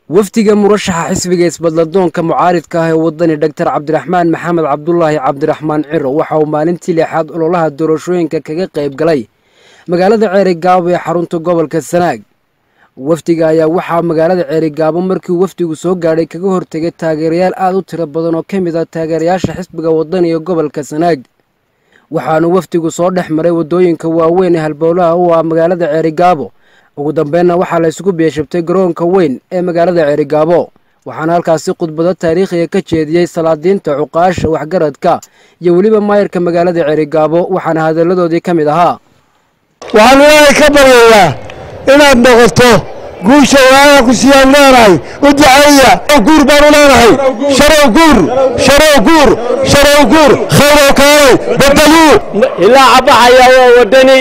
wafdiga murashaxa xisbiga isbadladoonka mucaaridka ah ee wadani dhaktar cabdiraxmaan maxamed cabdulaahi cabdiraxmaan ciro waxa uu maalintii lixaad ololaha doorashooyinka kaga qayb galay magaalada ceerigaabo ee xarunta gobolka sanaag wafdiga ayaa waxaa magaalada ceerigaabo markii wafdigu soo gaadhay kaga hortegay taageerayaal aad u tiro badan oo ka mid ah taageerayaasha xisbiga wadani ee gobolka sanaag waxaanu wafdigu soo dhex maray waddooyinka waaweyn ee halbowlaha u ah magaalada ceerigaabo ugu dambeynna waxaa la isugu beeshabtay garoonka weyn ee magaalada ceerigaabo waxaana halkaasi khudbado taariikhiga ka jeediyey salaadiinta cuqaasha waxgaradka iyo weliba maayarka magaalada ceerigaabo waxaana hadalladoodii ka mid ahaa waxaan ilaahay ka baryayaa inaad noqoto guusha waaga ku siiyaan leenahay u duceeya guur baanu leenahay sharow guur sharow guur sharow guur khayrow kaalay badaluu ilaa cabaxaya waa wadani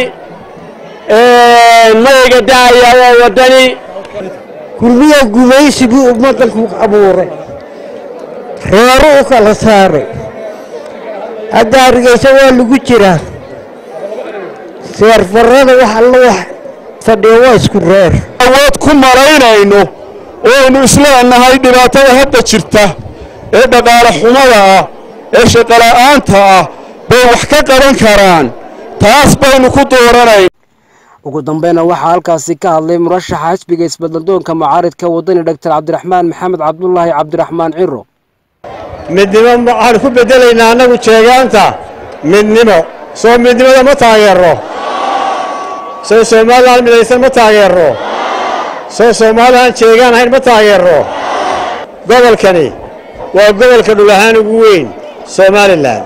mayga daaya waa wadani kulmiya gumaysi buu ummaddanku abuuray reero u kala saaray hadda hargeysa waa lagu jiraa seerfarrada wax alla wax fadhiya waa isku reer awood ku malaynayno ooaynu isleenahay dhibaatada hadda jirta ee dhaqaale xumada ah ee shaqola'aanta ah bay wax ka qaban karaan taas baynu ku dooranayn ugu dambeynna waxaa halkaasi ka hadlay murashaxa xisbiga isbadladoonka mucaaridka wadani dhaktar cabdiraxmaan maxamed cabdulaahi cabdiraxmaan ciro midnimo waxaan ku beddelaynaa annagu jeegaanta midnimo soo midnimada ma taageero soo somalilan midaysan ma taageero soo soomaalilan jeegaan ahayn ma taageero gobolkani waa gobolka dhul ahaan ugu weyn somalilan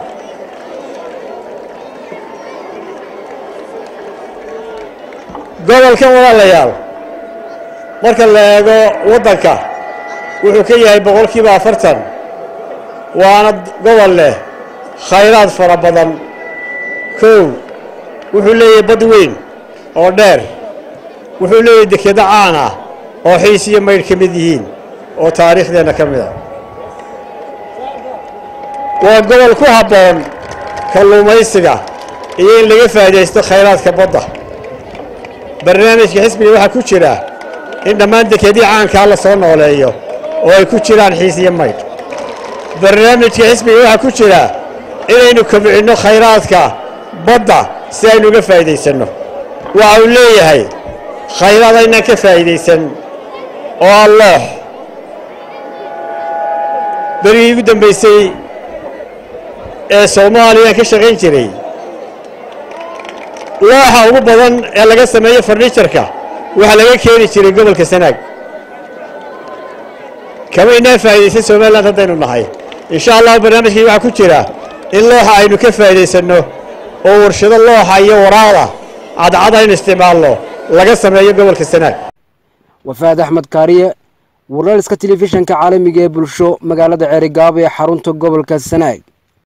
gobolkan walaalayaal marka la eego waddanka wuxuu ka yahay boqolkiiba afartan waana gobol leh khayraad fara badan kow wuxuu leeyahay bad weyn oo dheer wuxuu leeyahay dekedo caan ah oo xiis iyo maydh ka mid yihiin oo taariikhdeenna ka mid a waa gobol ku habboon kalluumaysiga iyo in laga faa'idaysto khayraadka badda barnaamijka xisbiga waxaa ku jira in dhammaan dekedii caankaa la soo nooleeyo oo ay ku jiraan xiis iyo maydh barnaamijka xisbiga waxaa ku jira inaynu kobcinno khayraadka badda si aynu uga faa'iidaysanno waxa uu leeyahay khayraad aynaan ka faa'iidaysan oo alloox berigii ugu dambaysay ee soomaaliyaan ka shaqayn jiray looxa ugu badan ee laga sameeyo farniijarka waxaa laga keeni jiray gobolka sanaag kama inaan faa'iidaysan somalilan haddaynu nahay insha allahu barnaamijkii waxaa ku jira in looxa aynu ka faa'iidaysanno oo warshado looxa iyo waraada cadcad aynu isticmaalno laga sameeyo gobolka sanaag wafaad axmed kaariye warlaliska telefishanka caalamiga ee bulsho magaalada ceerigaabo ee xarunta gobolka sanaag